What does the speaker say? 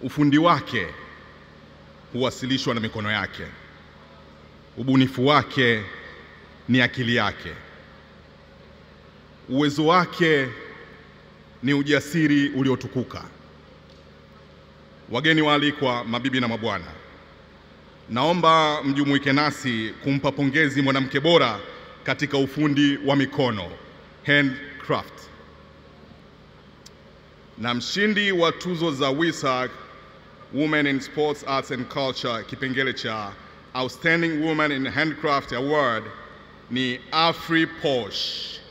Ufundi wake huwasilishwa na mikono yake. Ubunifu wake ni akili yake. Uwezo wake ni ujasiri uliotukuka. Wageni waalikwa, mabibi na mabwana, naomba mjumuike nasi kumpa pongezi mwanamke bora katika ufundi wa mikono handcraft, na mshindi wa tuzo za WISAC Women in Sports Arts and Culture kipengele cha Outstanding Woman in Handcraft Award ni Afri Posh.